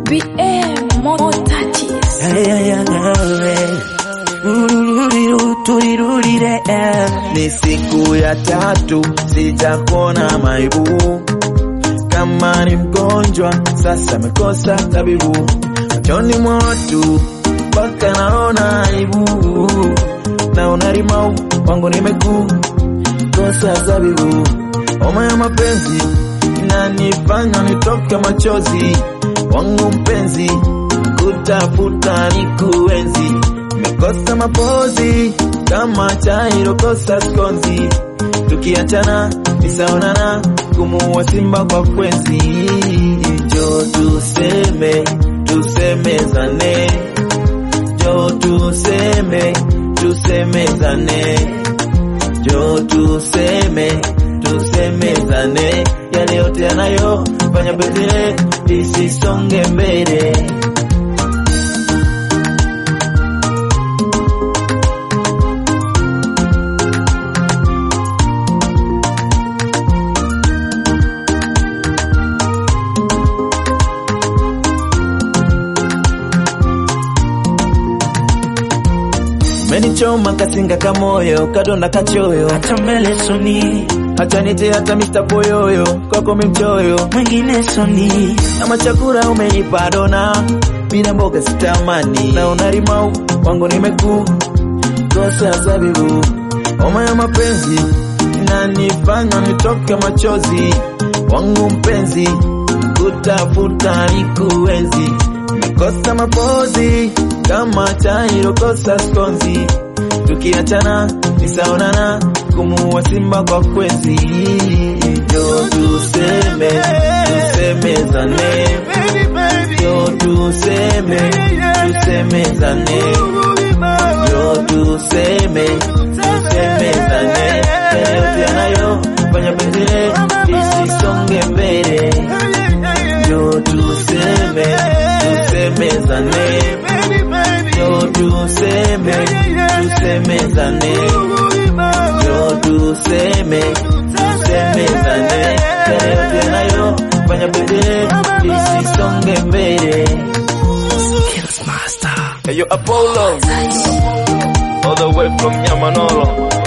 BM more touches. Turirurire, ni siku ya tatu sijakuona maibu, kama ni mgonjwa sasa amekosa tabibu, machoni mwotu mpaka naona aibu, naona rimau wangu nimekuu kosa zabibu, homa ya mapenzi inanifanya nitoke machozi, wangu mpenzi kutafuta ni kuenzi, nimekosa mapozi kama chai rokosa skonzi, tukiachana nisaonana kumuua simba kwa kwenzi, jo tuseme tusemezane, jo tuseme tusemezane jo tuseme tusemezane yale yote yanayofanya penzi lisisonge mbele. Menichoma kasinga kamoyo kadonda kachoyo hata mbele soni hata nite hata Mr. Poyoyo kwako mimchoyo mwingine soni na machakura umenipa dona bila mboga sitamani na unarimau wangu nimekuu kosa zabibu homa ya mapenzi inanifanya nitoke machozi wangu mpenzi kutafuta ni kuenzi nimekosa mapozi kama chai rokosa skonzi tukiachana nisaonana kumuua simba kwa kwenzi jo tuseme tusemezane jo tuseme tusemezane jo tuseme tusemezane yale yote yanayofanya penzi lisisonge mbele jo tuseme tusemezane jo tuseme tusemezane jo tuseme tusemezane yale yote yanayofanya penzi lisisonge mbele Kills Master Hey, yo, Apollo, all the way from Yamanolo.